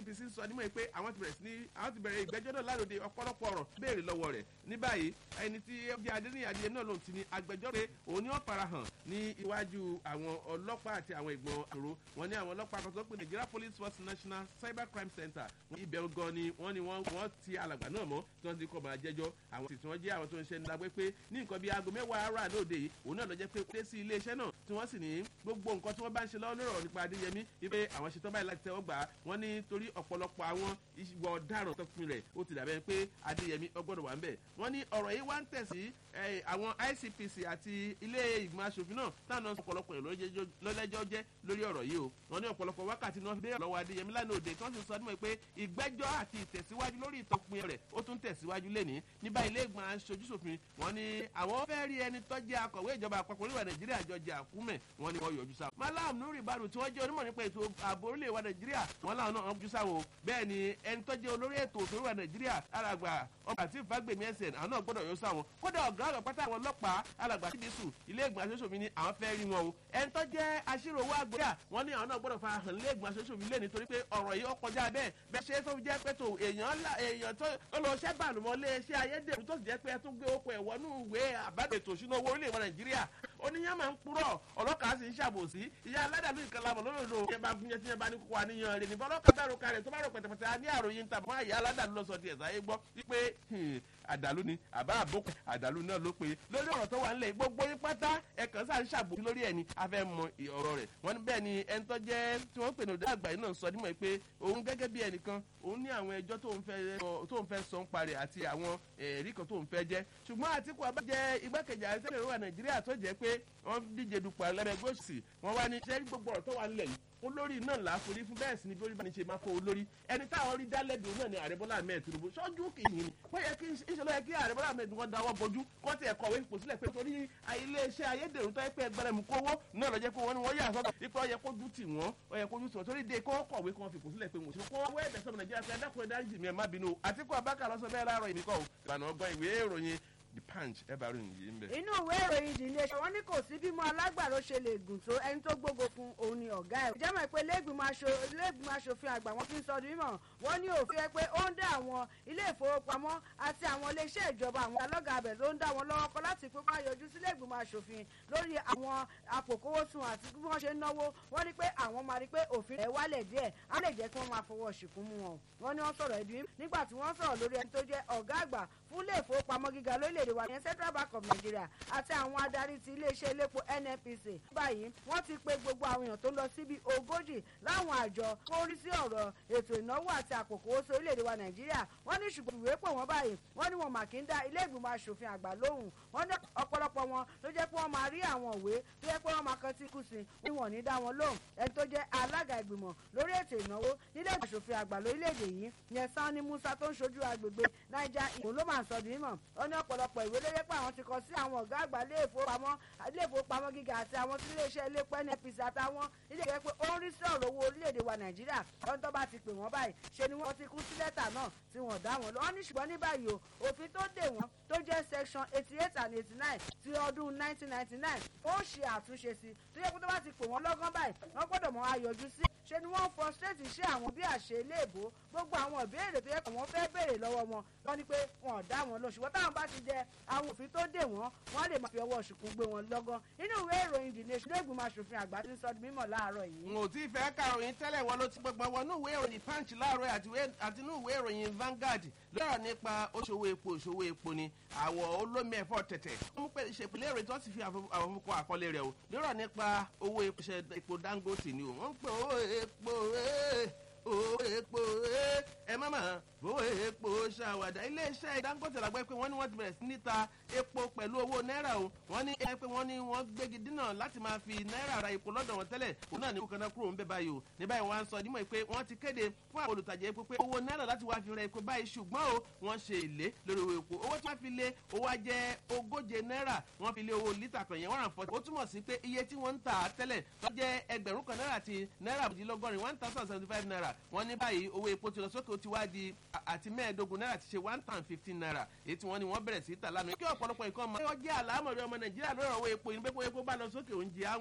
nnpc sọ nímọ̀ pé àwọn ti bẹ̀rẹ̀ sí ní àwọn ti bẹ̀rẹ̀ ìgbẹ́jọ́ náà láròde ọ̀pọ̀lọpọ̀ ọ̀rọ̀ béèrè lọ́wọ́ rẹ̀ ní báyìí ẹni tí ó jẹ́ adéníyí adìyẹ náà lòun ti ní agbẹjọ́ pé òun ni wọ́n farahàn ní iwájú àwọn ọlọ́pàá àti àwọn ìgbọ̀n àrò wọn ní àwọn ọlọ́pàá kan tó pé nigeria police force national cyber crime center ibẹ̀ gan ni wọ́n ni wọ́n ti alàgbà náà mọ́ tí wọ́n ti kọ́ máa jẹ́jọ́ àwọn tí wọ́n jẹ́ àwọn tó ń ṣe ní lágbé pé ní nǹkan bíi aago mẹ́wàá ara lóde yìí òun náà lọ jẹ́ pé dé sí iléeṣẹ́ náà tí wọ́n sì ní gbogbo nǹkan tí wọ́n bá ń ṣe lọ́wọ́ lọ́rọ̀ nípa adéyẹmí wípé àwọn ṣetán báyìí láti tẹ́wọ́ gbà á wọ́n ní torí ọ̀pọ̀lọpọ̀ àwọn ìwà ọ̀daràn tó pin rẹ̀ ó ti dàbẹ́ pé adéyẹmí ọgbọ́dọ̀ wà ń bẹ̀ wọ́n ní ọ̀rọ̀ yìí wá ń tẹ̀sí àwọn icpc àti ilé ìgbìmọ̀ asòfin náà táwọn ọ̀pọ̀lọpọ̀ lọ́lẹ́jọ́ jẹ́ lórí ọ̀rọ̀ yìí o wọ́n ní ọ̀pọ̀lọpọ̀ wákàtí náà bẹ́ẹ̀ lọ́wọ́ adéyẹmí lánàá òde tí wọ́n sì sọ nímọ̀ pé ìgbẹ́jọ́ àti ìtẹ̀síwájú lórí ìtọ́pin rẹ̀ ó tún tẹ̀síwájú lẹ́ni níbà ilé ìgbìmọ̀ asojúsòfin wọ́n ní àwọn fẹ́ rí ẹni tó jẹ́ akọ̀wé ìjọba àpapọ̀ orílẹ̀ nàìjíríà jọjẹ àkúmẹ̀ wọ́n ní wọ́n yọjú sáwọn. malam nuri baru tí wọ́n jẹ́ onímọ̀ nípa ètò ààbò orílẹ̀ wa nàìjíríà wọ́n láwọn náà yọjú sáwọn bẹ́ẹ̀ ni ẹni tó jẹ́ olórí ètò òfin wa nàìjíríà alàgbà ọba àti ìfagbèmí ẹsẹ̀ àwọn náà gbọ́dọ̀ yọjú sáwọn kódà ọ̀gá àgbà pátá àwọn ọlọ́pàá alàgbà sídìsù ilé ìgbìmọ̀ asosòfin ni àwọn fẹ́ rí wọn o ẹni tó jẹ́ aṣírò owó àgbẹ̀yà wọ́n ní àwọn náà gbọ́dọ̀ fa hàn ilé ìgbìmọ̀ asosòfin lé nítorí pé ọ̀rọ̀ yìí ó kọjá bẹ́ẹ̀ bẹ́ẹ̀ ṣe tó jẹ́ pé tó èèyàn tó lọ ṣẹ́ bàlùmọ́ lé iṣẹ́ ayédèrú tó sì jẹ́ pé ẹ tún gbé okò ẹ̀wọ́ nù ìwé àbádètò ìṣúná owó orílẹ̀ èdè nàìjíríà oníyàn máa ń purọ́ ọlọ́kàá sì ń ṣàbòsí ìyá aládàlú ìkànnì lọ́dọ̀dọ̀ yẹn bá fún yẹn tí yẹn bá ní kókó àníyàn rẹ̀ nípa ọlọ́kàá bá roka rẹ̀ tó bá rò pẹ̀tẹ̀pẹ̀tẹ̀ á ní àròyìn ń ta mọ́ àyà aládàlú lọ sọ tiẹ̀ sáyé gbọ́ wípé àdàlú ni àbá àbókù àdàlú náà ló pe lórí ọ̀rọ̀ tó wà nílẹ̀ gbogbo yín pátá ẹ̀kan sáà ń ṣàbòsí lórí ẹni afẹ́ mọ ọ̀rọ̀ rẹ̀ wọ́n ní bẹ́ẹ̀ ni ẹni tó jẹ́ tí wọ́n pè ní ọ̀dọ́ àgbà yìí náà sọ nímọ̀ pé òun gẹ́gẹ́ bí ẹnìkan òun ní àwọn ẹjọ́ tó ń fẹ́ sọ ń parẹ́ àti àwọn ẹ̀rí kan tó ń fẹ́ jẹ́ ṣùgbọ́n àtìkù abájẹ́ igbákejì àrẹ́sẹ̀lẹ̀ ìrọ̀wà nàìjíríà tó jẹ́ pé wọ́n díje dupò ẹlẹ́gbẹ́ òsì wọ́n wá ní sẹ́rí gbogbo ọ̀rọ̀ tó wà nílẹ̀ yìí olórí náà là á forí fún bẹ́ẹ̀ sì ni bí orí bá ní ṣe máa fọ olórí ẹni táwọn rí dálẹ́bi náà ni ààrẹ bọ́lá ahmed tinubu ṣọ́jú kìíní ni wọ́n yẹ kí ìṣẹ̀lẹ̀ yẹ kí ààrẹ bọ́lá ahmed wọn dáwọ́ bojú kó tiẹ̀ kọ̀wé ipò sílẹ̀ pé torí iléeṣẹ́ ayédèrú tó yẹ pé ẹgbẹ́rẹ́ mu kówó náà lọ jẹ́ pé wọ́n ní wọ́n yà sọ́dọ̀ ipò ọyẹ kójú tì wọ́n ọyẹ kójú tì wọ́n torí de kó kọ̀wé kó wọn fi ipò sílẹ̀ pé wọ́n ṣe kó wọ́n ẹ̀bẹ̀ sọ́mọ nàìjíríà pé ẹ̀dákùn ẹ̀dájì mi ẹ̀ má bínú àtikú abákà lọ́sọ bẹ́ẹ̀ láàárọ̀ ìbíkọ́ ìlànà ọgbọ́n ìwé ìròyìn the punch ẹ bá ròyìn yìí ń bẹ. inú ìwé ìròyìn ìdílé ṣe wọn ní kò sí bímọ alágbàro ṣe lè gùn tó ẹni tó gbógo fún òun ni ọ̀gá ẹ̀. ìjẹ́mọ̀ pé iléègbìmọ̀ aṣòfin àgbà wọn fi ń sọdún mímọ̀ wọ́n ní òfin ẹ pé ó ń dá àwọn ilé ìfowópamọ́ àti àwọn iléeṣẹ́ ìjọba àwọn alọ́gà abẹ ló ń dá wọn lọ́wọ́ kọ́ láti pé wọ́n yọjú sílé ìgbìmọ̀ aṣòfin lórí àwọn àpòkówósùn àti bí wọ́n ṣe ń náwó wọ́n ní pé àwọn máa rí pé òfin ẹ̀ wálẹ̀ díẹ̀ á lè jẹ́ kí wọ́n máa fọwọ́ ṣìkún mú wọn. wọ́n ní wọ́n sọ̀rọ̀ ẹ̀dùn nígbà tí wọ́n sọ̀rọ̀ lórí ẹni tó jẹ́ ọ̀gá àgbà fún ilé ìfowópamọ́ gíga lórílẹ̀‐èdè wa yẹn central bank of nigeria àti àwọn adarí ti iléeṣẹ́ elépo nnpc. báyìí wọ́n ti pe gbogbo àwọn èèyàn tó lọ síbi ogójì láwọn àjọ tó rí sí ọ̀rọ̀ ètò ìnáwó àti àpòkòwòsó orílẹ̀‐èdè wa nàìjíríà wọ́n ní ṣùgbọ́n ìwé pọ̀ wọ́n báyìí wọ́n ní wọn mà kí ń dá ilé ìgbìmọ̀ asòfin àgbà lóhùn wọ́n ní ọ̀pọ̀lọpọ̀ wọn ló jẹ́ pé wọ́n máa rí àwọn òwe tó jẹ́ pé wọ́n máa kan tí kù sí ní wọn ní dá wọn lóhùn ẹni tó jẹ́ alága ìgbìmọ̀ lórí ètò ìnáwó nílé ìgbìmọ̀ asòfin àgbà lórílẹ̀‐èdè yìí yẹn sanni musa tó ń ṣojú agbègbè naija ìmọ̀ ló máa ń sọ di mímọ̀ ó ní ọ̀pọ̀lọpọ̀ ìwé ló yẹ pé àwọn ti kọ sí àwọn ọ̀gá àgbà ilé ìfowópamọ́ ilé ìfowópamọ́ gíga àti àwọn tí iléeṣẹ́ ilé pẹ́ npc àtàwọn ilé ìwé pé ó ń rí sí ọ̀rọ̀ owó orílẹ̀-èdè wa nàìjíríà ọ̀n tó bá ti pè wọ́n báyìí ṣe ni wọ́n ti kú sí lẹ́tà náà tí wọ́n dá wọn lọ wọ́n ní ṣùgbọ́n ní báyìí o òfin tó dè wọ́n tó jẹ́ section eighty eight and eighty nine ti ọdún nineteen ninety nine ó ṣe àtúnṣe sí tó yẹ kó tó bá ti pè wọ́n lọ́gán báyìí wọ́n gbọ́dọ̀ mọ ayọ̀jú sí ṣe ni wọ́n frustrate iṣẹ́ àwọn bí àṣẹ iléèbó gbogbo àwọn ìbéèrè tó yẹ kó wọ́n fẹ́ béèrè lọ́wọ́ wọn wọ́n ní pé wọn ò dá wọn lọ ṣùgbọ́n táwọn bá ti jẹ àwọn òfin tó dè wọ́n wọ́n lè máa fi ọwọ́ ṣùkú gbé wọn lọ́gán inú ìwé ìròyìn the nation lẹ́gbùn máa ṣòfin àgbà tí ń sọ mímọ̀ láàárọ̀ yìí. n ò tí ì fẹ́ kàròyìn tẹ́lẹ̀ wọn ló ti gbogbo wọn ní ìwé ìròyìn punch láàárọ̀ àti ní ìwé ìròyìn vanguard lọ́rọ̀ nípa òṣòwò epo òṣòwò epo ni àwọ̀ olómi ẹ̀fọ́ tẹ̀tẹ̀ wọ́n mú pé ìṣèpìlẹ̀ rẹ̀ tí wọ́n ti fi àwọn fúnkọ́ àkọlé rẹ̀ o lọ́rọ̀ nípa owó epo dangote ni o wọ́n ń pè owó epo owó epo ẹ má mà owó epo ṣàwàdà iléeṣẹ́ dangote làgbẹ́ pé wọ́n ní wọ́n ti bẹ̀rẹ̀ sí ní ta epo pẹ̀lú owó náírà o wọ́n ní ẹ pé wọ́n ní wọ́n gbégi dínà láti máa fi náírà ra epo lọ́dọ̀ wọn tẹ́lẹ̀ òun náà ní kókan náà kúrò ń bẹ̀ báyìí o ní báyìí wọ́n á sọ nímọ̀ pé wọ́n ti kéde fún àwọn olùtajà epo pé owó náírà láti wá fi ra epo báyìí ṣùgbọ́n o wọ́n ṣe èlé lórí owó epo owó tí wọ́n fi lé owó ajẹ́ ogóje náírà wọ́n fi lé owó lítà kan yẹn one and forty ó túmọ̀ sí pé iye tí wọ́n ń tà tẹ́lẹ̀ tó jẹ́ ẹgbẹ̀rún kan náírà àti náírà àbùdílọ́gọ́rin one thousand seventy five naira wọ́n ní báyìí owó epo ti lọ sókè ó ti wá di àti mẹ́ẹ̀ẹ́dógún náírà ti ṣe one thousand fifteen naira èyí tí wọ́n ní wọ́n bẹ̀rẹ̀ sí í tà lánàá kí ọ̀pọ̀lọpọ̀ nǹkan máa yọ jẹ́ àlámọ̀rí ọmọ nàìjíríà lórí ọ̀wọ́ epo yìí pé kó epo bá lọ sókè oúnjẹ àwọn.